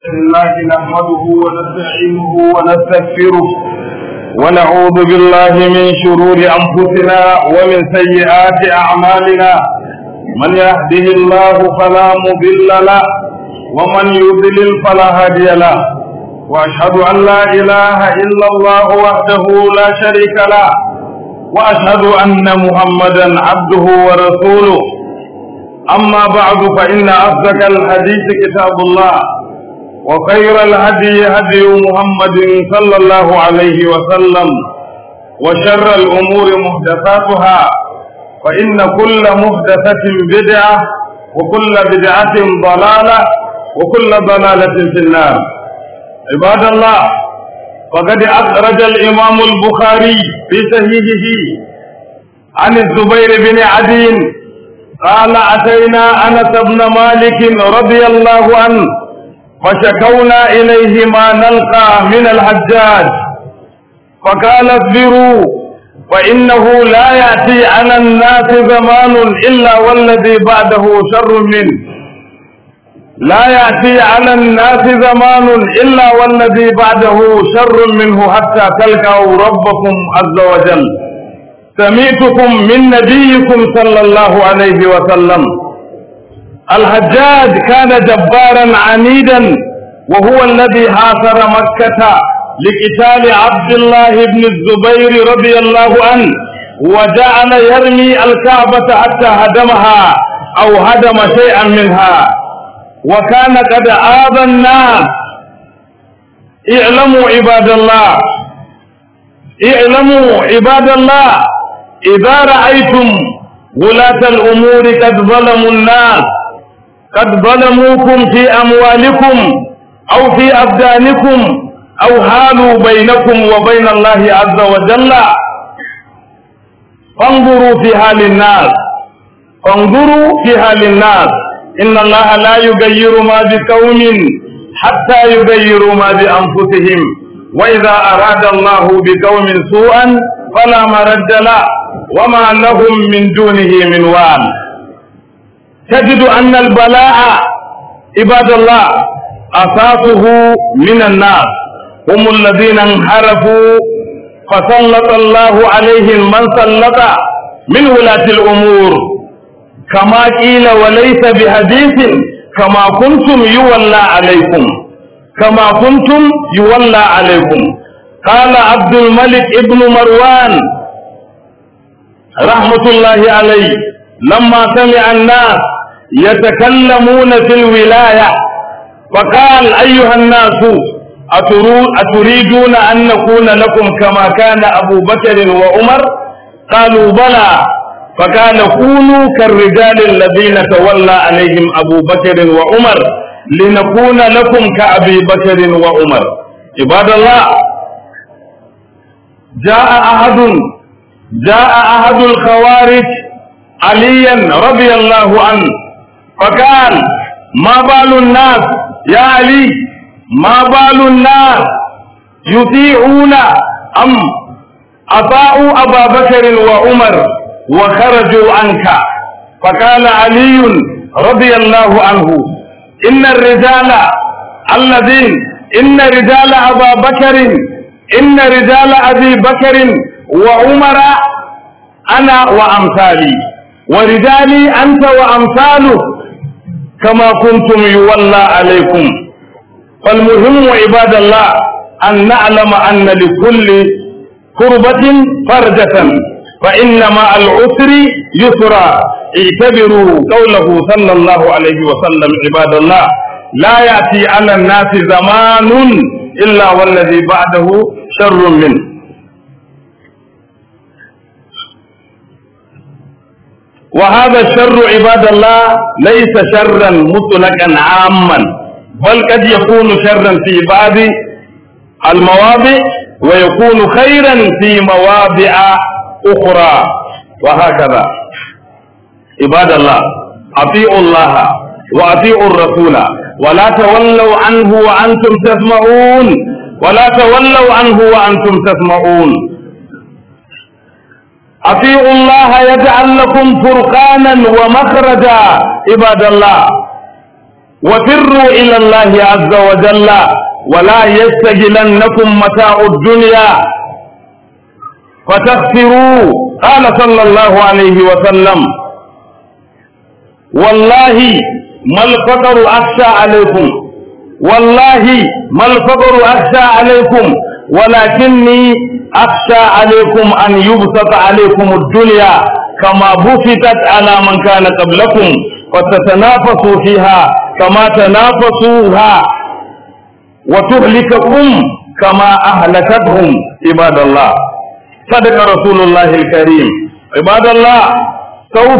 الله نحمده ونستعينه ونستغفره ونعوذ بالله من شرور أنفسنا ومن سيئات أعمالنا من يهده الله فلا مضل له ومن يضلل فلا هادي له وأشهد أن لا إله إلا الله وحده لا شريك له وأشهد أن محمدا عبده ورسوله أما بعد فإن أصدق الحديث كتاب الله وخير الهدي هدي محمد صلى الله عليه وسلم وشر الأمور محدثاتها فإن كل محدثة بدعة وكل بدعة ضلالة وكل ضلالة في النار عباد الله فقد أخرج الإمام البخاري في صحيحه عن الزبير بن عدي قال أتينا أنس بن مالك رضي الله عنه فشكونا إليه ما نلقى من الحجاج فقال اصبروا فإنه لا يأتي على الناس زمان إلا والذي بعده شر منه لا يأتي على الناس زمان إلا والذي بعده شر منه حتى تلقوا ربكم عز وجل سميتكم من نبيكم صلى الله عليه وسلم الحجاج كان جبارا عنيدا وهو الذي حاصر مكة لقتال عبد الله بن الزبير رضي الله عنه وجعل يرمي الكعبة حتى هدمها أو هدم شيئا منها وكان قد آذى الناس اعلموا عباد الله اعلموا عباد الله إذا رأيتم ولاة الأمور قد ظلموا الناس قد ظلموكم في أموالكم أو في أبدانكم أو حالوا بينكم وبين الله عز وجل فانظروا في حال الناس فانظروا في حال الناس إن الله لا يغير ما بقوم حتى يغيروا ما بأنفسهم وإذا أراد الله بقوم سوءا فلا مرد له وما لهم من دونه من وال تجد أن البلاء عباد الله أساسه من الناس هم الذين انحرفوا فسلط الله عليهم من سلط من ولاة الأمور كما قيل وليس بحديث كما كنتم يولى عليكم كما كنتم يولى عليكم قال عبد الملك ابن مروان رحمة الله عليه لما سمع الناس يتكلمون في الولاية فقال أيها الناس أتريدون أن نكون لكم كما كان أبو بكر وعمر قالوا بلى فقال كونوا كالرجال الذين تولى عليهم أبو بكر وعمر لنكون لكم كأبي بكر وعمر عباد الله جاء أحد جاء أحد الخوارج عليا رضي الله عنه فقال ما بال الناس يا علي ما بال الناس يطيعون أم أطاعوا أبا بكر وعمر وخرجوا عنك فقال علي رضي الله عنه إن الرجال الذين إن رجال أبا بكر إن رجال أبي بكر وعمر أنا وأمثالي ورجالي أنت وأمثالك كما كنتم يولى عليكم فالمهم عباد الله أن نعلم أن لكل كربة فرجة فإن مع العسر يسرا اعتبروا قوله صلى الله عليه وسلم عباد الله لا يأتي على الناس زمان إلا والذي بعده شر منه وهذا الشر عباد الله ليس شرا مطلقا عاما بل قد يكون شرا في بعض المواضع ويكون خيرا في مواضع أخرى وهكذا عباد الله أطيعوا الله وأطيعوا الرسول ولا تولوا عنه وأنتم تسمعون ولا تولوا عنه وأنتم تسمعون أطيعوا الله يجعل لكم فرقانا ومخرجا عباد الله وفروا إلى الله عز وجل ولا يستجلنكم متاع الدنيا فتخسروا قال صلى الله عليه وسلم والله ما الفقر أخشى عليكم والله ما الفقر أخشى عليكم ولكني أخشى عليكم أن يبسط عليكم الدنيا كما بسطت على من كان قبلكم فتتنافسوا فيها كما تنافسوها وتهلككم كما أهلكتهم عباد الله صدق رسول الله الكريم عباد الله سوف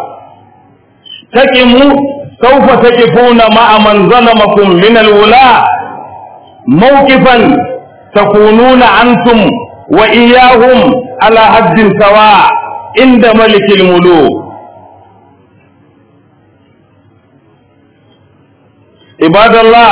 تكموا سوف تقفون مع من ظلمكم من الولاة موقفا تكونون أنتم وإياهم على حد سواء عند ملك الملوك عباد الله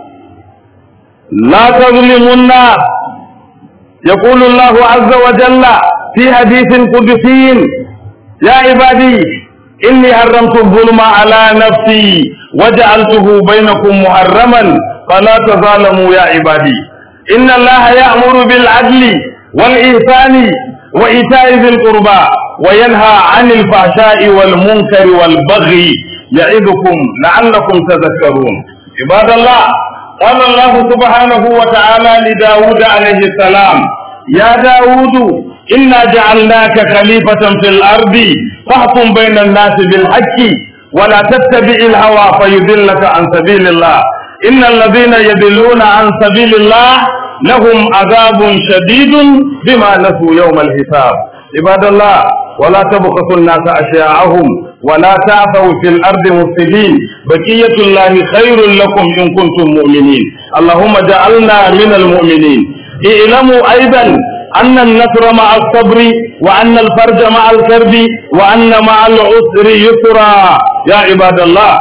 لا تظلموا الناس يقول الله عز وجل في حديث قدسي يا عبادي إني حرمت الظلم على نفسي وجعلته بينكم محرما فلا تظالموا يا عبادي إن الله يأمر بالعدل والإحسان وإيتاء ذي القربى وينهى عن الفحشاء والمنكر والبغي يعظكم لعلكم تذكرون عباد الله قال الله سبحانه وتعالى لداود عليه السلام يا داود إنا جعلناك خليفة في الأرض فاحكم بين الناس بالحق ولا تتبع الهوى فيضلك عن سبيل الله إن الذين يضلون عن سبيل الله لهم عذاب شديد بما نسوا يوم الحساب عباد الله ولا تبخسوا الناس أشياءهم ولا تعثوا في الأرض مفسدين بقية الله خير لكم إن كنتم مؤمنين اللهم جعلنا من المؤمنين اعلموا أيضا أن النصر مع الصبر وأن الفرج مع الكرب وأن مع العسر يسرا يا عباد الله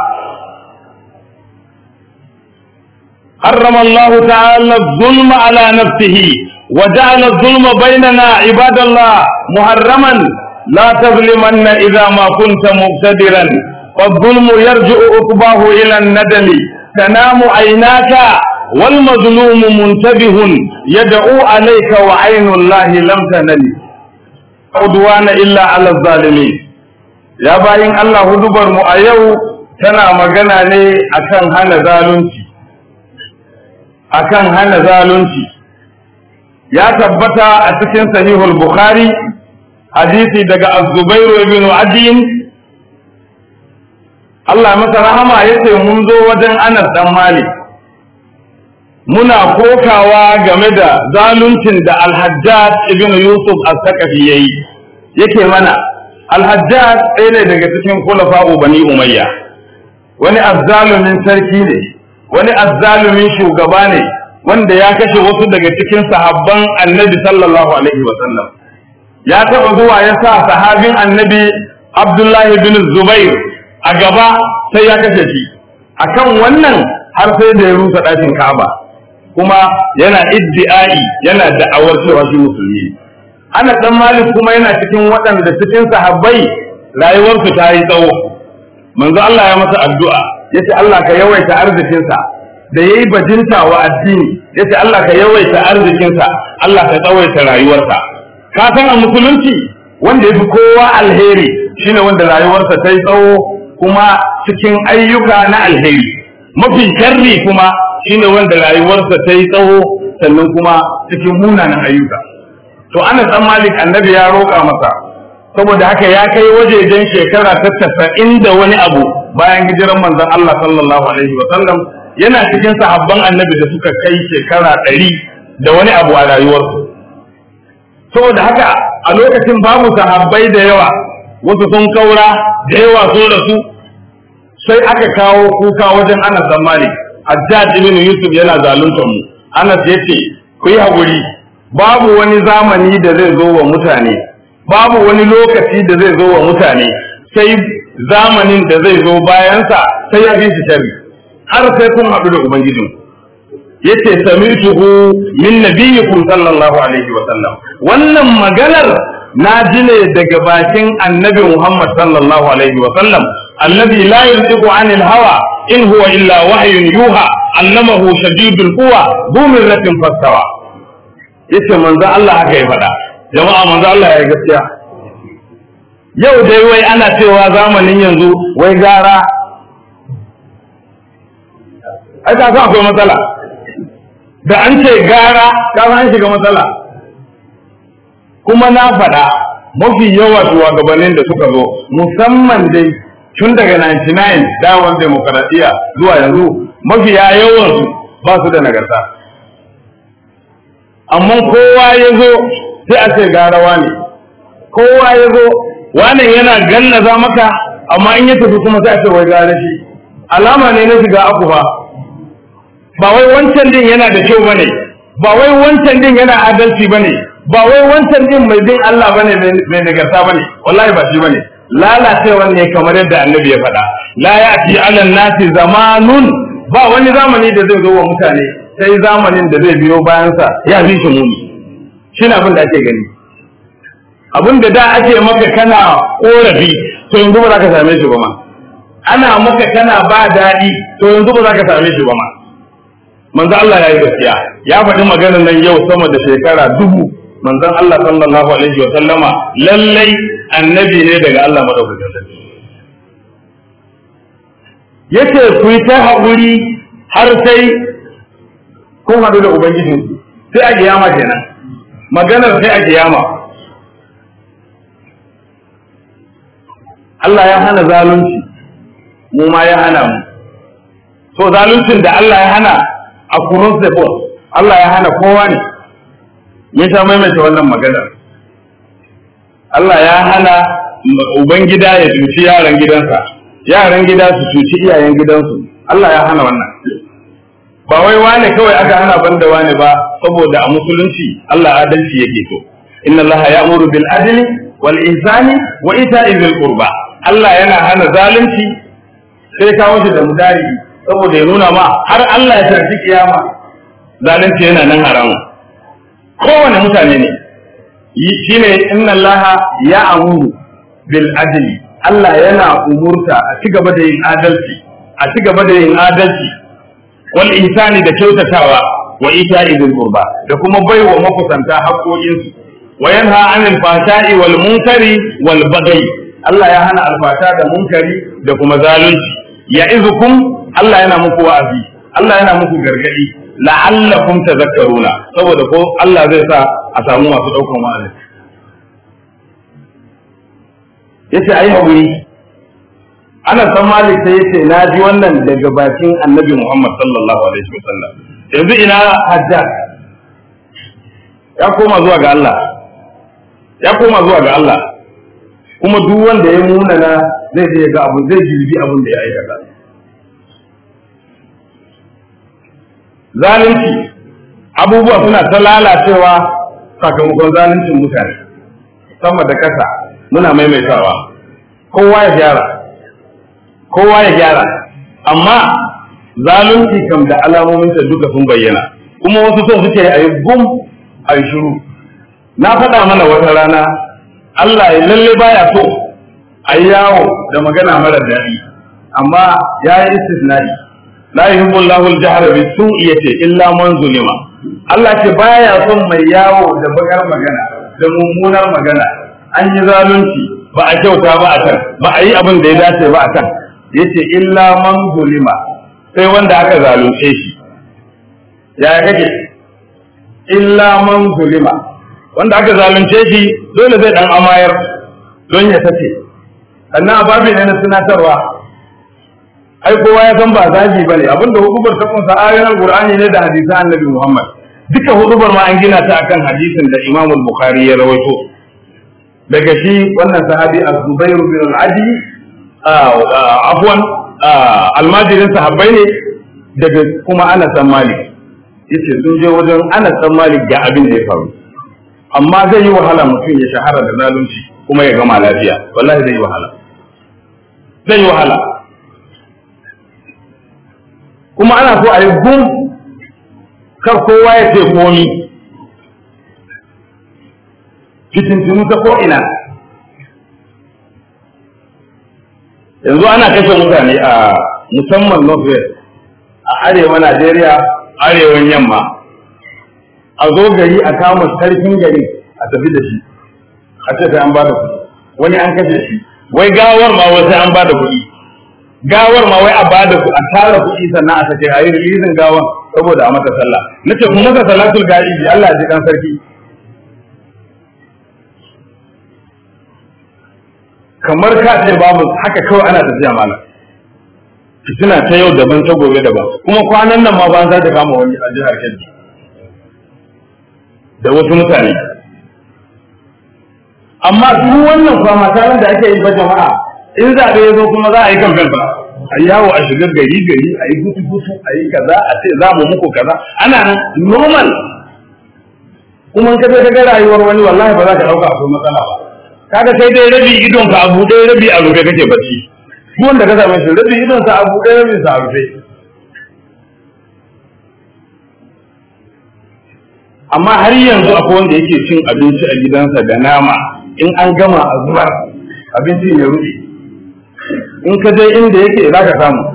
حرم الله تعالى الظلم على نفسه وجعل الظلم بيننا عباد الله محرما لا تظلمن إذا ما كنت مقتدرا فالظلم يرجع عقباه إلى الندم تنام عيناك والمظلوم منتبه يدعو عليك وعين الله لم تنل عدوان إلا على الظالمين يا باين الله هدبر مؤيو تنا مغنى لي أكن هنا ظالمتي أكن هنا ظالمتي يا تبتا أتكن صحيح البخاري hadisi daga az-zubairu ibn adin Allah masa rahama yace mun zo wajen Anas dan Malik muna kokawa game da zaluncin da Al-Hajjaj ibn Yusuf as-Saqafi yayi yake mana Al-Hajjaj ɗaya ne daga cikin khulafa'u Bani Umayya wani azzalumin sarki ne wani azzalumin shugaba ne wanda ya kashe wasu daga cikin sahabban Annabi sallallahu alaihi wa sallam ya taɓa zuwa ya sa sahabin annabi Abdullahi bin Zubair a gaba sai ya kashe shi akan wannan har sai da ya rusa ɗakin Ka'aba kuma yana iddi'ai yana da'awar cewa shi musulmi ana dan Malik kuma yana cikin waɗanda cikin sahabbai rayuwarsu ta yi tsawo manzo Allah ya masa addu'a yace Allah ka yawaita arzikinsa da yayi bajinta wa addini yace Allah ka yawaita arzikinsa Allah ka tsawaita rayuwarsa ka san a musulunci wanda ya fi kowa alheri shine wanda rayuwarsa ta yi tsawo kuma cikin ayyuka na alheri mafi sharri kuma shine wanda rayuwarsa ta yi tsawo sannan kuma cikin munanan ayyuka to ana san malik annabi ya roƙa masa saboda haka ya kai wajejen shekara ta tasa'in da wani abu bayan hijiran manzon Allah sallallahu alaihi wa sallam yana cikin sahabban annabi da suka kai shekara ɗari da wani abu a rayuwarsu saboda haka a lokacin babu sahabbai da yawa wasu sun kaura da yawa sun rasu sai aka kawo kuka wajen Anas dan Malik Hajjaj ibn Yusuf yana zaluntar mu Anas yace ku yi haƙuri babu wani zamani da zai zo wa mutane babu wani lokaci da zai zo wa mutane sai zamanin da zai zo bayansa sai ya fi shi sharri har sai kun haɗu da ubangijin yace sami'tuhu min nabiyyikum sallallahu alaihi wa sallam wannan maganar na ji ne daga bakin annabi Muhammad sallallahu alaihi wa sallam alladhi la yantiqu anil hawa in huwa illa wahyun yuha allamahu shadidul quwa dhu mirratin fastawa yace manzo Allah haka ya faɗa jama'a manzo Allah ya gaskiya yau dai wai ana cewa zamanin yanzu wai gara ai ka akwai matsala da an ce gara ka an shiga matsala kuma na faɗa mafi yawa shugabannin da suka zo musamman dai tun daga 99 dawon demokaradiyya zuwa yanzu mafiya yawansu ba su da nagarta amma kowa ya zo sai a ce garawa ne kowa ya zo wannan yana gallaza maka amma in ya tafi kuma sai a ce wai gara shi alama ne na shiga aku ba ba wai wancan din yana da kyau bane ba wai wancan din yana adalci bane ba wai wancan din mai bin Allah bane mai nagarta bane wallahi ba shi bane lalacewa ne kamar yadda annabi ya faɗa la ya'ti 'ala nasi zamanun ba wani zamani da zai zo wa mutane sai zamanin da zai biyo bayansa ya fi shi muni shi abin da ake gani abin da da ake maka kana korafi to yanzu ba za ka same shi ba ma ana maka kana ba daɗi to yanzu ba za ka same shi ba ma manzo Allah ya yi gaskiya ya faɗi maganar nan yau sama da shekara dubu manzon Allah sallallahu alaihi wa sallama lallai annabi ne daga Allah madaukakin sarki yace ku yi ta haƙuri har sai kun haɗu da ubangiji sai a kiyama kenan maganar sai a kiyama Allah ya hana zalunci mu ma ya hana mu so zaluncin da Allah ya hana a cross the board Allah ya hana kowa ne ya sha maimaita wannan maganar Allah ya hana ubangida ya cuci yaran gidansa yaran gida su cuci iyayen gidansu Allah ya hana wannan ba wai wane kawai aka hana banda wane ba saboda a musulunci Allah adalci yake so inna Allah ya'muru bil adli wal ihsani wa ita'i dhil qurba Allah yana hana zalunci sai kawo shi da mudari saboda ya nuna ma har Allah ya tafi kiyama zalunci yana nan haramun kowane mutane ne shine inna Allah ya'muru bil adli Allah yana umurta a ci gaba da yin adalci a ci gaba da yin adalci wal insani da kyautatawa wa ita'i bil qurba da kuma baiwa makusanta haƙoƙinsu wa yanha 'anil fahsha'i wal munkari wal baghi Allah ya hana alfasha da munkari da kuma zalunci ya'izukum Allah yana muku wa'azi Allah yana muku gargadi la'allakum tadhakkaruna saboda ko Allah zai sa a samu masu daukan wa'azi yace ai haƙuri ana san malik sai yace na ji wannan daga bakin annabi Muhammad sallallahu alaihi wasallam yanzu ina hajjaj ya koma zuwa ga Allah ya koma zuwa ga Allah kuma duk wanda ya nuna na zai je ga abu zai jirgi abin da ya aikata zalunci abubuwa suna ta lalacewa sakamakon zaluncin mutane sama da kasa muna maimaitawa kowa ya gyara kowa ya gyara amma zalunci kam da alamominsa duka sun bayyana kuma wasu son suke a yi gum a yi shiru na faɗa mana wata rana Allah ya lalle baya so a yi yawo da magana mara daɗi amma ya yi istisnai la yuhibbu Allahu al-jahra bi su'i yace illa man zulima Allah ce baya son mai yawo da bakar magana da mummunar magana an yi zalunci ba a kyauta ba a can ba a yi abin da ya dace ba a can yace illa man zulima sai wanda aka zalunce shi ya kake illa man zulima wanda aka zalunce shi dole zai dan amayar don ya tace sannan ababi ne na tunatarwa ai kowa ya san ba zagi bane abinda hudubar ta kunsa ayoyin alqur'ani ne da hadisan annabi Muhammad duka hudubar ma an gina ta akan hadisin da Imam al-Bukhari ya rawaito daga shi wannan sahabi Az-Zubair bin al-Adi afwan almajirin sahabbai ne daga kuma Anas bin Malik yace sun je wajen Anas bin Malik ga abin da ya faru amma zai yi wahala mutum ya shahara da zalunci kuma ya gama lafiya wallahi zai yi wahala zai yi wahala kuma ana so a yi gum kar kowa ya ce komi fitintunu ta ko'ina yanzu ana kashe mutane a musamman northwest a arewa najeriya arewan yamma a zo gari a kama sarkin gari a tafi da shi a ce sai an ba da kuɗi wani an kashe shi wai gawar ma wai sai an ba da kuɗi gawar ma wai a ba da a tara kuɗi sannan a sake a yi rilizin gawar saboda a mata sallah nace kuma masa salatul ga'ibi Allah ya ji kan sarki kamar ka ce babu haka kawai ana tafiya malam fitina ta yau daban ta gobe daban kuma kwanan nan ma ba za ta kama wani a jihar Kebbi da wasu mutane amma duk wannan kwama taron da ake yi ba jama'a in zaɓe ya zo kuma za a yi kamfen ba a yi yawo a shigar gari gari a yi gutu gutu a yi kaza a ce za mu muku kaza ana nan normal kuma in ka je ka ga rayuwar wani wallahi ba za ka ɗauka akwai matsala ba kaga sai dai rabi idon ka a buɗe rabi a rufe kake bacci duk wanda ka same shi rabi idon sa a buɗe rabi sa a rufe amma har yanzu akwai wanda yake cin abinci a gidansa da nama in an gama a zubar abincin ya rufe in ka je inda yake za ka samu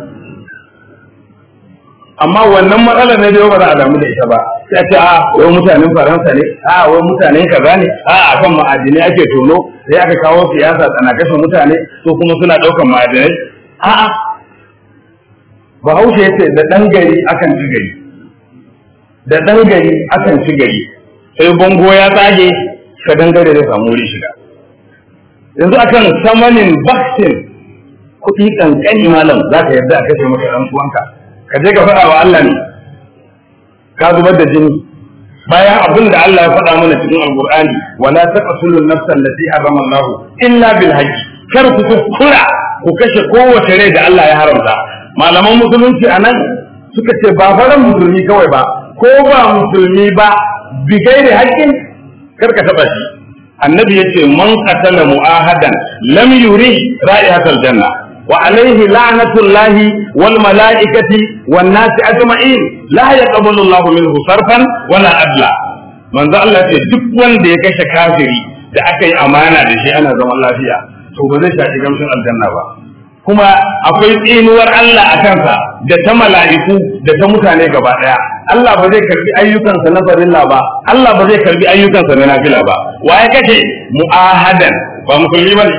amma wannan matsala ne da yau ba za a damu da ita ba sai a ce a wai mutanen faransa ne a wai mutanen kaza ne a akan ma'adinai ake tono sai aka kawo siyasa tsana kashe mutane su kuma suna ɗaukan ma'adinai a'a bahaushe ya ce da ɗan gari akan ci gari da ɗan gari akan ci gari sai bango ya tsage ka dangare da samu wuri shiga yanzu akan samanin vaccine kuɗi ƙanƙani malam za ka yarda a kashe maka ɗan uwanka ka je ka faɗa wa Allah ne ka zubar da jini bayan abin da Allah ya faɗa mana cikin alqur'ani wala taqtulun nafsan allati harrama Allah illa bil haqq kar ku kuskura ku kashe kowace rai da Allah ya haramta malaman musulunci anan suka ce ba faran musulmi kawai ba ko ba musulmi ba bi gairi haƙƙin kar ka taɓa shi annabi yace man qatala mu'ahadan lam yuri ra'ihatal janna وعليه لعنة الله والملائكة والناس أجمعين لا يقبل الله منه صرفا ولا أدلا من ذا الله ce duk wanda ya kashe kafiri da aka yi amana da shi ana zaman lafiya to ba zai shafi gamshin aljanna ba kuma akwai tsinuwar Allah a kansa da ta mala'iku da ta mutane gaba daya Allah ba zai karbi ayyukansa na farilla ba Allah ba zai karbi ayyukansa na nafila ba wa ya kashe mu'ahadan ba musulmi bane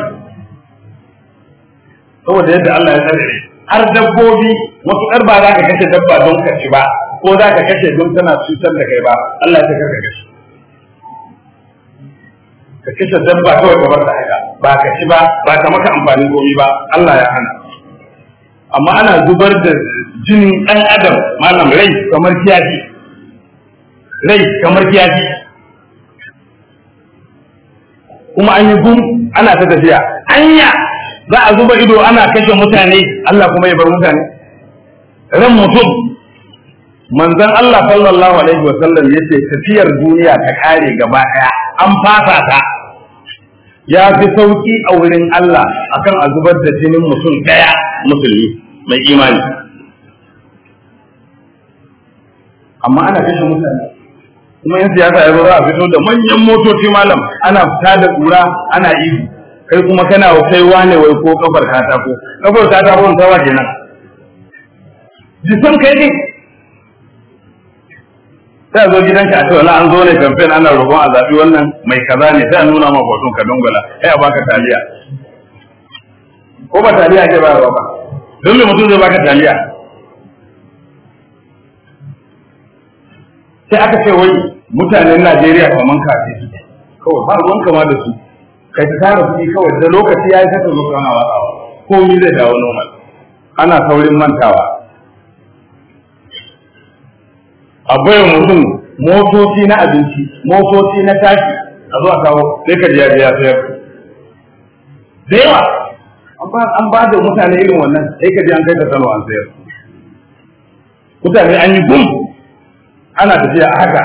saboda yadda Allah ya tsare har dabbobi wasu ɗar ba za ka kashe dabba don ka ci ba ko za ka kashe don tana cutar da kai ba Allah ya karka kashe ka kashe dabba kawai ka bar ta haka ba ka ci ba ba ka maka amfani komi ba Allah ya hana amma ana zubar da jinin ɗan adam malam rai kamar kiyafi rai kamar kiyafi kuma an yi gum ana ta tafiya anya za a zuba ido ana kashe mutane Allah kuma ya bar mutane ran mutum manzon Allah sallallahu alaihi wa sallam yace tafiyar duniya ta kare gaba daya an fasa ta ya fi sauki a wurin Allah akan a zubar da jinin mutum daya musulmi mai imani amma ana kashe mutane kuma yan siyasa ya zo za a fito da manyan motoci malam ana fita da kura ana ihu kai kuma kana kai wane wai ko kafar katako kafar katako ta wa kenan jisan kai ne sai a zo gidanka a ce wala an zo ne campaign ana roƙon a zaɓi wannan mai kaza ne sai a nuna ma hoton ka dongala sai a baka taliya ko ba taliya ke ba ba don me mutum zai baka taliya sai aka ce wai mutanen Najeriya kaman kafi kawai ba ruwan kama da su kai ta tara kuɗi kawai da lokaci ya yi saka zo kana watsawa komai zai dawo normal ana saurin mantawa a bayan mutum motoci na abinci motoci na tashi a zuwa kawo sai ka ya ya sayar da yawa an ba da mutane irin wannan sai ka ji an kai ka sano an sayar mutane an yi gum ana tafiya a haka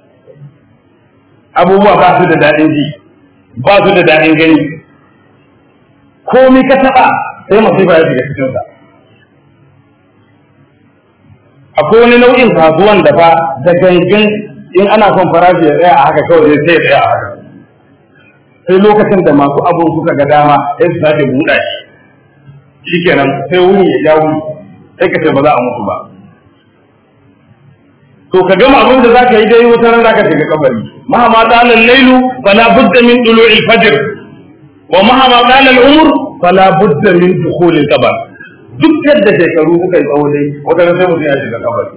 abubuwa ba su da daɗin ji ba su da daɗin gani komi ka taɓa sai masifa ya shiga cikinsa akwai wani nau'in kasuwan da fa da gangan in ana son farashi ya tsaya a haka kawai sai ya tsaya a haka sai lokacin da masu abun suka ga dama sai su sake buɗa shi shikenan sai wuni ya ja wuni sai ka ce ba za a mutu ba to ka gama abin da zaka yi dai wata ran zaka shiga kabari mahama qala al-lailu fala budda min tulu'i al-fajr wa mahama qala al-umr fala budda min dukhul al-qabr duk yadda shekaru kuka yi tsawo dai wata ran sai mutum ya shiga kabari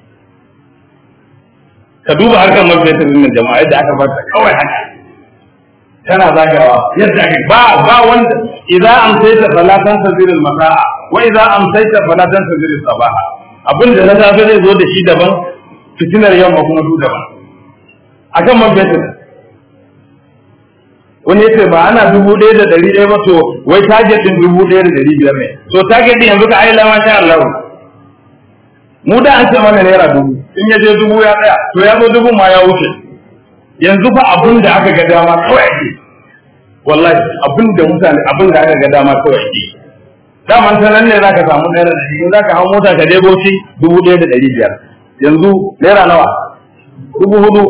ka duba harkar mafiyar nan jama'a yadda aka bata kawai haka tana zagawa yadda aka ba ba wanda idza amsayta fala tansazir al-masa'a wa idza amsayta fala tansazir as-sabaha abinda na safe zai zo da shi daban fitinar yamma kuma su daban akan man fetur wani yace ba ana dubu ɗaya da ɗari ɗaya ba to wai target ɗin dubu ɗaya da ɗari biyar ne to target ɗin yanzu ka aila ma sha Allah mu da an ce mana naira dubu in ya je dubu ya tsaya to ya zo dubu ma ya wuce yanzu fa abin da aka ga dama kawai ake wallahi abin da mutane abin da aka ga dama kawai ake daman ta nan ne za ka samu naira da ɗari za ka hau mota ka je bauchi dubu ɗaya da ɗari biyar yanzu naira nawa dubu hudu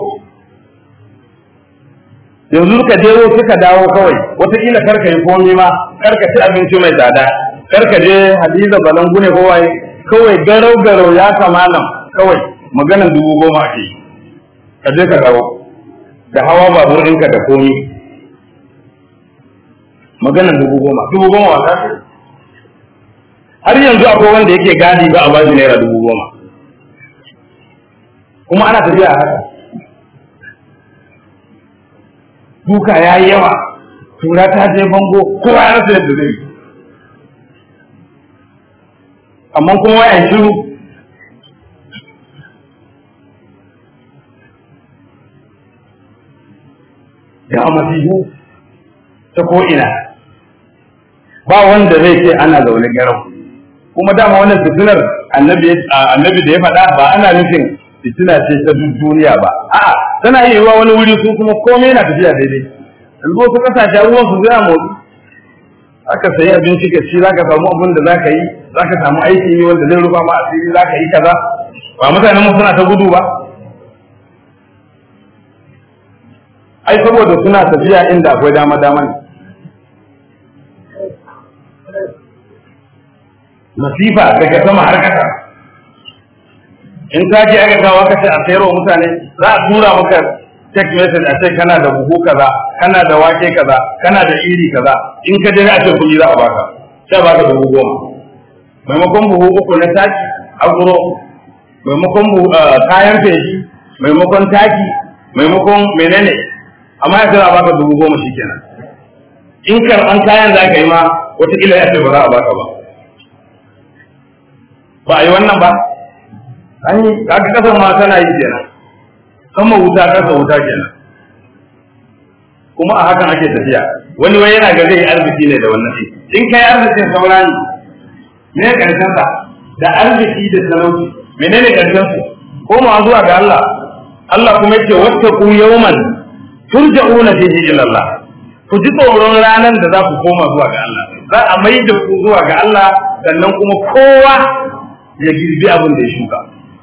yanzu ka je suka dawo kawai wataƙila karka yi komi ma karka ci abinci mai tsada karka je hadiza balangu ne kowai kawai garau garau ya kamalan kawai maganan dubu goma ake ka je ka dawo da hawa babur ɗinka da komi maganan dubu goma dubu goma wata har yanzu akwai wanda yake gadi ba a bashi naira dubu goma kuma ana tafiya haka duka ya yi yawa tura ta je bango kowa ya rasa yadda zai amma kuma ya shiru ya masihu ta ko'ina ba wanda zai ce ana zaune garau kuma dama wannan fitinar annabi da ya faɗa ba ana nufin fitina ce ta duniya ba a'a tana iya yiwa wani wuri su kuma komai na tafiya daidai yanzu wasu kasashe abubuwan su zai motsi aka sayi abinci ka ci zaka samu abin da zaka yi zaka samu aikin yi wanda zai rufa ma asiri zaka yi kaza ba mutanen mu suna ta gudu ba ai saboda suna tafiya inda akwai dama dama ne masifa daga sama har kasa in ka je aka kawo ka ce a sayarwa mutane za a tura maka text message a ce kana da buhu kaza kana da wake kaza kana da iri kaza in ka je a ce kuɗi za a baka sai baka dubu goma maimakon buhu uku na taki aguro maimakon kayan feshi maimakon taki maimakon menene amma ya sai a baka dubu goma shikenan in karɓan kayan za ka yi ma wataƙila ya ce ba za a baka ba ba a yi wannan ba an yi kaga kasar ma tana yi kenan sama wuta kasa wuta kenan kuma a hakan ake tafiya wani wai yana ga zai arziki ne da wannan in kai arzikin saura ne me karshen sa da arziki da talauci menene karshen su koma zuwa ga Allah Allah kuma yake wattaqu yawman turja'una fihi ila Allah ku ji tsoron ranar da za ku koma zuwa ga Allah za a mai da ku zuwa ga Allah sannan kuma kowa ya girbi abin da ya shuka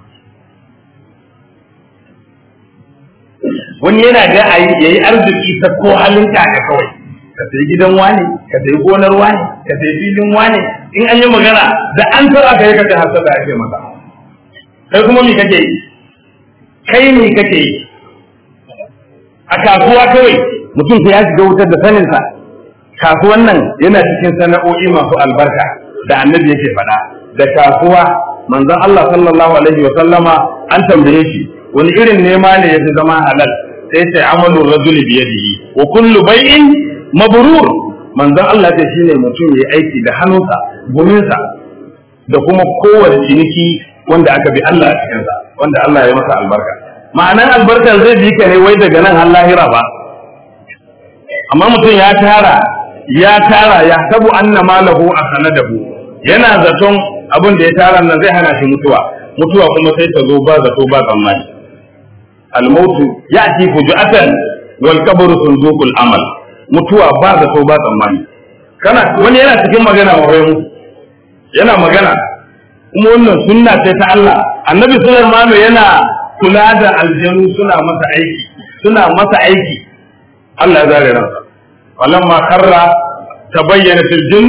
wani yana ga a yi yayi arziki ta ko halin kaka kawai ka sayi gidan wani ka sayi gonar wani ka sayi filin wani in an yi magana da an tara ka yi ka hasa da ake maka kai kuma me kake yi kai me kake yi a kasuwa kawai mutum ya shiga wutar da saninsa kasuwan nan yana cikin sana'o'i masu albarka da annabi yake faɗa da kasuwa manzon Allah sallallahu alaihi wa sallama an tambaye shi wani irin nema ne yafi zama halal sai ce amalu rajuli bi yadihi wa kullu bai'in mabrur manzon Allah ce shine mutum yayi aiki da hannunsa guminsa da kuma kowace ciniki wanda aka bi Allah a cikinsa wanda Allah ya masa albarka ma'anan albarkar zai bi ka ne wai daga nan har lahira ba amma mutum ya tara ya tara ya tabu anna malahu asanadahu yana zaton abin da ya tara nan zai hana shi mutuwa mutuwa kuma sai ta zo ba zato ba tsammani almautu ya'ti fuju'atan wal qabru sunduqul amal mutuwa ba zato ba tsammani kana wani yana cikin magana ma mu yana magana kuma wannan sunna ce ta Allah annabi Sulaiman yana kula da aljanu suna masa aiki suna masa aiki Allah ya zare ransa falamma karra tabayyana fil jinnu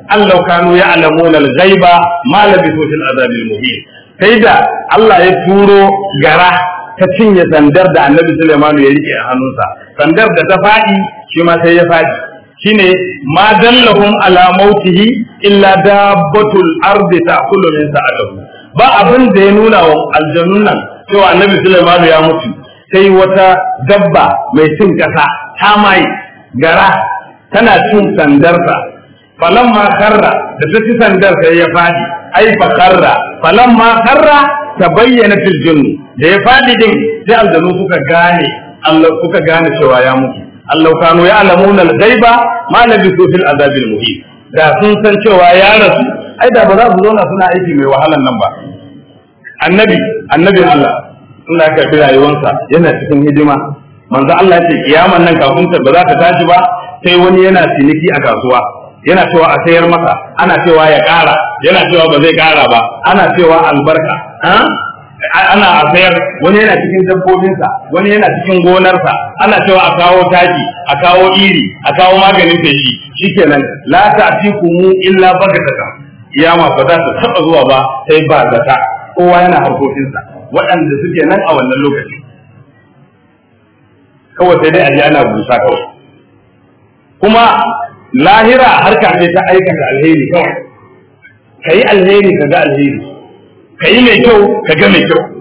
allau kanu ya'lamuna al-ghaiba ma labisu fil azabil muhin sai da Allah ya turo gara ta cinye sandar da Annabi Sulaiman ya rike a hannunsa sandar da ta fadi shi ma sai ya fadi shine ma dallahum ala mautihi illa dabbatul ardi ta'kulu min sa'atihi ba abin da ya nuna wa aljannun nan cewa Annabi Sulaiman ya mutu sai wata dabba mai cin kasa ta mai gara tana cin sandarsa falamma karra da ta ci sandar sai ya fadi ai fa karra falamma karra ta bayyana fil junni da ya fadi din sai aljanu suka gane Allah suka gane cewa ya mutu Allah kanu ya alamuna al-ghaiba ma labisu fil azabil muhim da sun san cewa ya rasu ai da ba za su zauna suna aiki mai wahalan nan ba annabi annabi Allah Allah ya karbi rayuwarsa yana cikin hidima manzo Allah ya ce kiyaman nan kafin ta ba za ta tashi ba sai wani yana ciniki a kasuwa yana cewa a sayar masa ana cewa ya ƙara yana cewa ba zai ƙara ba ana cewa albarka ana a sayar wani yana cikin dabbobinsa wani yana cikin gonarsa ana cewa a kawo taki a kawo iri a kawo maganin feshi shikenan la ta'tikumu illa bagataka kiyama ba za ta taba zuwa ba sai ba zata kowa yana harkokinsa waɗanda suke nan a wannan lokaci kawai sai dai a ji ana busa kawai kuma lahira harka ce ta aikata alheri kawai ka yi alheri ka ga alheri ka yi mai kyau ka ga mai kyau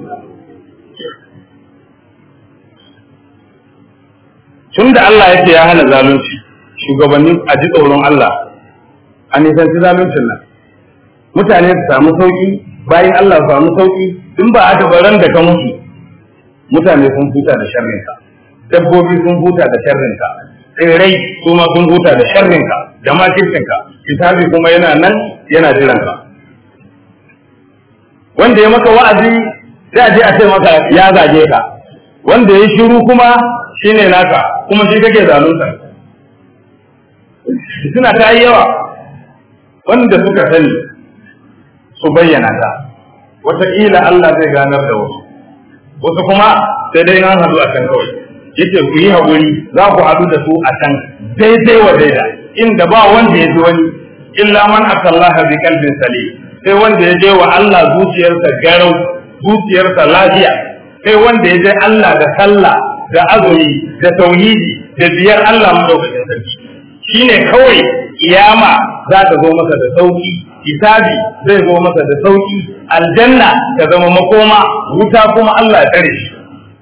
tun da Allah yake ya hana zalunci shugabannin a ji tsoron Allah a nisanci zaluncin nan mutane su samu sauki bayan Allah su samu sauki in ba haka baran da ka mutu mutane sun huta da sharrinka dabbobi sun huta da sharrinka tsirrai su ma sun huta da sharrinka da makircinka hisabi kuma yana nan yana jiranka wanda ya maka wa'azi sai a je a ce maka ya zage ka wanda ya shiru kuma shine naka kuma shi kake zalunta suna ta yi yawa wanda suka sani su bayyana ta wataƙila Allah zai ganar da wasu wasu kuma sai dai an haɗu a can kawai yace ku yi haƙuri za ku haɗu da su a can daidai wa daida inda ba wanda ya ji wani illa man akallaha bi qalbin salim sai wanda ya je wa Allah zuciyarsa garau zuciyarsa lafiya sai wanda ya je Allah da sallah da azumi da tauhidi da biyar Allah madaukakin sarki shine kawai kiyama za ta zo masa da sauki hisabi zai zo masa da sauki aljanna ta zama makoma wuta kuma Allah ya tare shi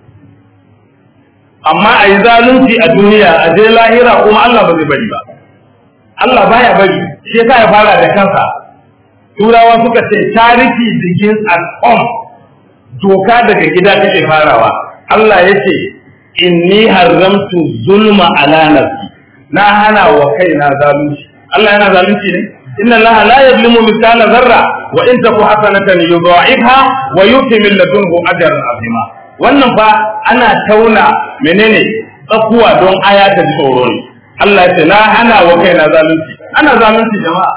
amma a yi zalunci a duniya a je lahira kuma Allah ba zai bari ba Allah baya bari shi yasa ya fara da kansa turawa suka ce charity begins at home doka daga gida take farawa Allah ya ce inni haramtu zulma ala nafsi na hana wa kaina zalunci Allah yana zalunci ne inna Allah la yuzlimu mithqala zarra wa in taku hasanatan yudha'ifha wa yu'ti min ladunhu ajran azima wannan fa ana tauna menene tsakuwa don aya ta tsoro ne Allah ya ce na hana wa kaina zalunci ana zalunci jama'a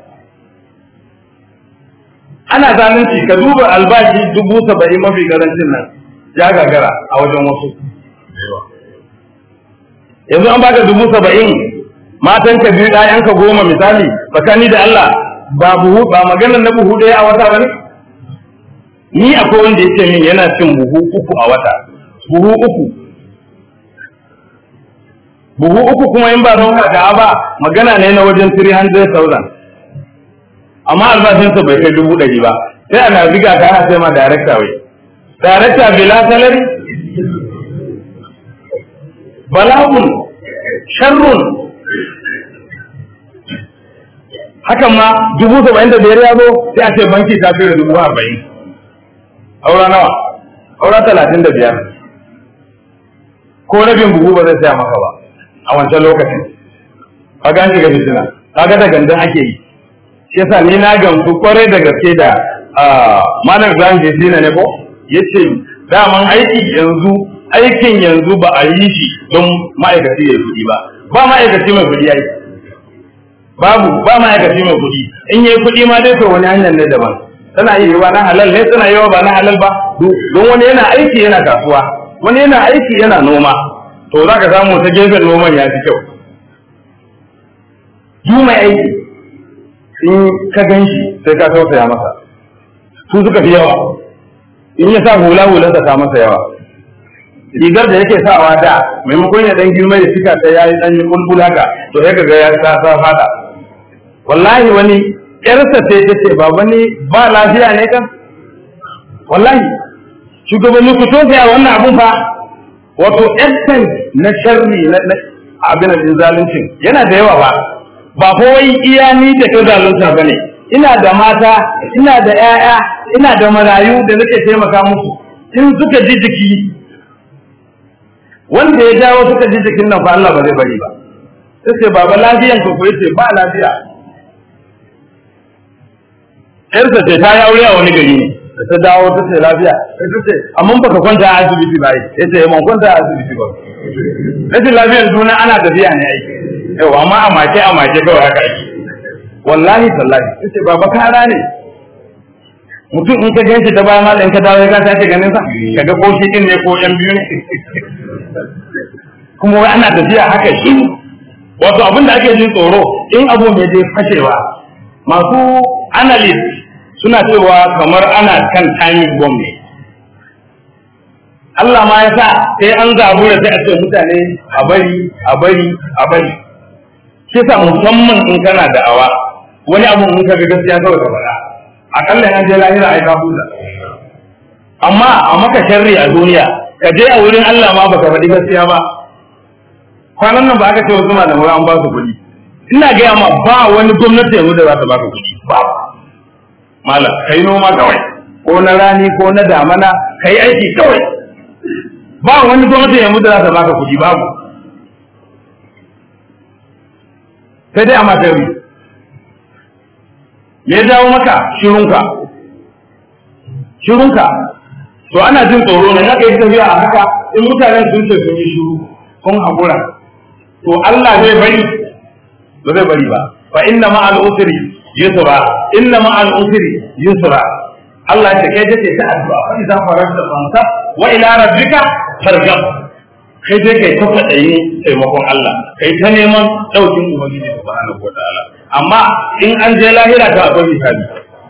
ana zalunci ka duba albashi dubu saba'in mafi karancin nan ya gagara a wajen wasu yanzu an baka dubu saba'in matan ka biyu ɗayan ka goma misali tsakani da Allah ba buhu ba maganar na buhu ɗaya a wata ba ne ni akwai wanda ya ce min yana cin buhu uku a wata buhu uku buhu uku kuma in ba don da ba magana ne na wajen 300,000 amma albashinsa bai kai dubu ɗari ba sai ana riga ka ana sai ma darekta wai darekta bila salari bala'un sharrun hakan ma dubu saba'in da biyar ya zo sai a ce banki ta fi da dubu arba'in aura nawa aura talatin da biyar ko rabin buhu ba zai saya maka ba a wancan lokacin ka gan shiga fitina kaga da gandan ake yi shi yasa ni na gamsu kwarai da gaske da malam Ibrahim Jesina ne ko yace daman aiki yanzu aikin yanzu ba a yi shi don ma'aikaci ya kuɗi ba ba ma'aikaci mai kuɗi ai babu ba ma'aikaci mai kuɗi in yi kuɗi ma dai to wani hanyar ne daban tana yi wa na halal ne tana yi wa ba na halal ba don wani yana aiki yana kasuwa wani yana aiki yana noma to za ka samu ta gefen noman ya fi kyau du mai aiki in ka gan shi sai ka tausaya masa su suka fi yawa in ya sa hula hulansa ta masa yawa rigar da yake sawa da maimakon ya dan girma ya cika ta yayi dan bulbul haka to sai kaga ya sa sa fada wallahi wani yarsa sai ta ce baba ni ba lafiya ne kan wallahi shugabanni ku tausaya wannan abun fa wato essence na sharri na abin da zaluncin yana da yawa ba ba ko wai iya ni da ka zalunta bane ina da mata ina da 'ya'ya ina da marayu da nake taimaka musu in suka ji jiki wanda ya jawo suka ji jikin nan fa Allah ba zai bari ba sai ce baba lafiyan ku ko yace ba lafiya yarsa ce ta yi aure a wani gari ne da ta dawo ta ce lafiya sai ta ce amma baka kwanta a asibiti ba ya ce ban kwanta a asibiti ba rashin lafiyar juna ana tafiya ne ai yau amma a mace a mace kawai haka ake wallahi tallahi ta ce baba kara ne mutum in ka gan shi ta bayan malam ka dawo ka sake ganin sa kaga ko shi din ne ko yan biyu ne kuma wai ana tafiya haka shi wato abin da ake jin tsoro in abu mai dai fashewa masu analyst suna cewa kamar ana kan timing bomb ne Allah ma ya sa sai an zabura sai a ce mutane a bari a bari a bari shi sa musamman in kana da'awa wani abu in ka ga gaskiya kawai ka faɗa akalla an je lahira ai ka huta amma a maka sharri a duniya ka je a wurin Allah ma baka faɗi gaskiya ba kwanan nan ba aka ce wasu malamai an ba su kuɗi ina gaya ma ba wani gwamnati yanzu da za ta baka kuɗi ba malam kai noma kawai ko na rani ko na damana kai aiki kawai ba wani gwamnati yanzu da za ta baka kuɗi babu sai dai a matari me ya jawo maka shirunka shirunka to ana jin tsoro ne haka yi tafiya a haka in mutanen sun ce sun yi shiru kun haƙura to Allah zai bari ba zai bari ba fa inna ma al usri yusra inna ma al usri yusra Allah ya kai take ta addu'a fa idan faranta fanta wa ila rabbika fargab kai dai kai ta fadayi taimakon Allah kai ta neman daukin ubangiji subhanahu wataala amma in an je lahira ta akwai hisabi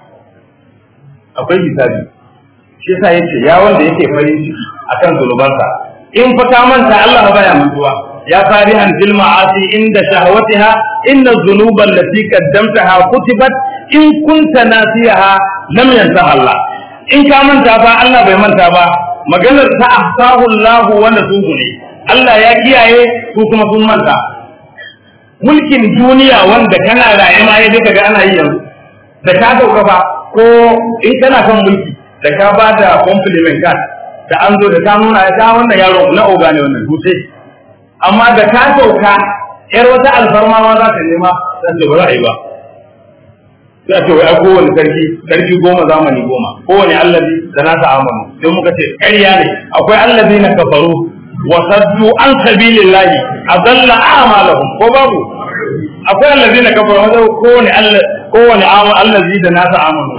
akwai hisabi shi yasa yace ya wanda yake farin ciki akan zulubansa in fa ka manta Allah baya mantuwa يا فارحا في المعاصي عند شهوتها إن الذنوب التي قدمتها كتبت إن كنت ناسيها لم ينسها الله إن كان من تابع الله بمن تابع maganar ta ahsahu Allah wa nasuhu ne Allah ya kiyaye ko kuma sun manta mulkin duniya wanda kana raye ma ya daga ana yi yanzu da ka dauka ba ko in kana son mulki da ka ba da compliment card da an zo da ka nuna ya ta wannan yaro na oga ne wannan dutse amma da ka sauka yar wata alfarma ma za ta nema za ta ba ra'ayi ba sai ce wai kowane sarki sarki goma zamani goma kowane allazi da nasa amanu sai muka ce ƙarya ne akwai allazi na kafaru wa saddu an sabilillahi adalla a'malahum ko babu akwai allazi na kafaru wanda kowane allazi kowane allazi da nasa amanu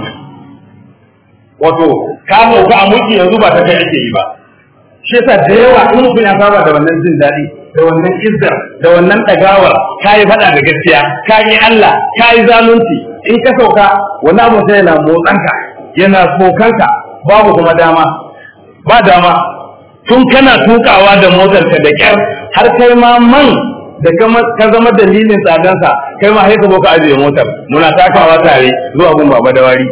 wato ka sauka a mulki yanzu ba ta kai ake yi ba shi yasa da yawa in mutum ya saba da wannan jin daɗi da wannan izzar da wannan ɗagawar ka yi faɗa da gaskiya ka yi Allah ka yi zalunci in ka sauka wani abu sai yana motsanka yana sokanka babu kuma dama ba dama tun kana tukawa da motarka da kyar har kai ma man da ka zama dalilin tsadansa kai ma sai ka zo ka ajiye motar muna takawa tare zuwa gun baba da wari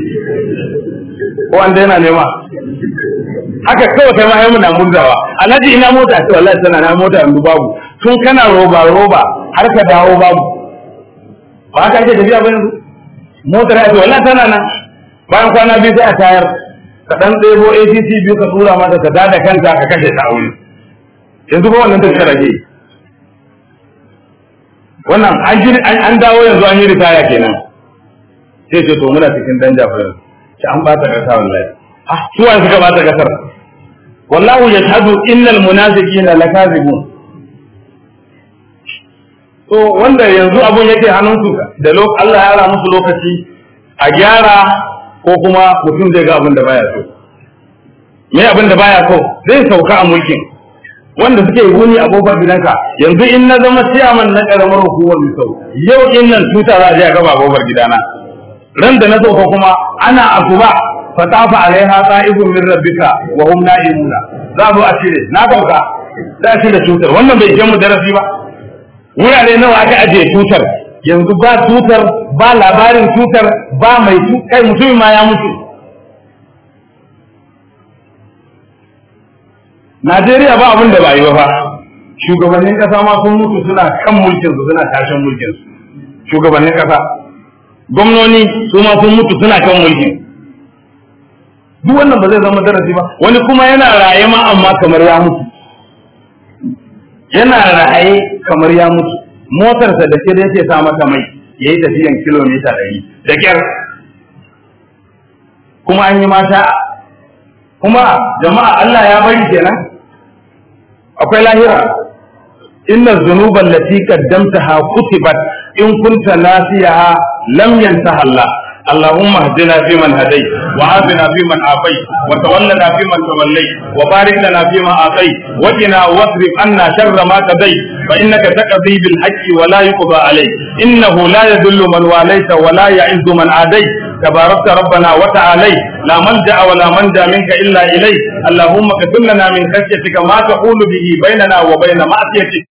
ko an daina nema haka kawai kai ma ai muna murzawa alhaji ina mota ce wallahi tana na mota yanzu babu tun kana roba roba har ka dawo babu ba ka ake tafiya ba yanzu motar ya ce wallahi tana nan bayan kwana biyu sai a tayar ka dan ɗebo ATC biyu ka tura mata ka dada kanta ka kashe ta aure yanzu ba wannan tafiya rage wannan an dawo yanzu an yi ritaya kenan sai ce to muna cikin danja fa yanzu ki an bata kasa wallahi ah su wani suka bata kasar wallahu yashhadu innal munafiqina lakazibun to wanda yanzu abun yake hannunsu da Allah ya ra musu lokaci a gyara ko kuma mutum zai ga abin da baya so me abin da baya so zai sauka a mulkin wanda suke wuni a kofar gidanka yanzu in na zama ciyaman na karamar hukumar misau yau in nan tuta za a je a gaba kofar gidana ran da na sauka kuma ana asuba fatafa alaiha qa'ibun min rabbika wa hum na'imuna za zo a cire na sauka za a cire tutar wannan bai je mu darasi ba wurare nawa aka ajiye tutar yanzu ba tutar ba labarin tutar ba mai kai mutumin ma ya mutu Najeriya ba abin da ba yi ba fa shugabannin kasa ma sun mutu suna kan mulkin su suna tashin mulkin su shugabannin kasa gwamnoni su ma sun mutu suna kan mulkin duk wannan ba zai zama darasi ba wani kuma yana raye ma amma kamar ya mutu yana raye kamar ya mutu motarsa da ke da yake sa mata mai ya yi tafiyan kilomita ɗari da kyar kuma an yi mata kuma jama'a Allah ya bari kenan akwai lahira inna dhunuba allati qaddamtaha kutibat in kunta nasiyaha lam yantaha Allah اللهم اهدنا فيمن هديت وعافنا فيمن عافيت وتولنا فيمن توليت وبارك لنا فيما اعطيت وقنا واصرف عنا شر ما قضيت فانك تقضي بالحق ولا يقضى عليك انه لا يذل من واليت ولا يعز من عاديت تباركت ربنا وتعاليت لا ملجا ولا منجا منك الا اليك اللهم اكتب لنا من خشيتك ما تحول به بيننا وبين معصيتك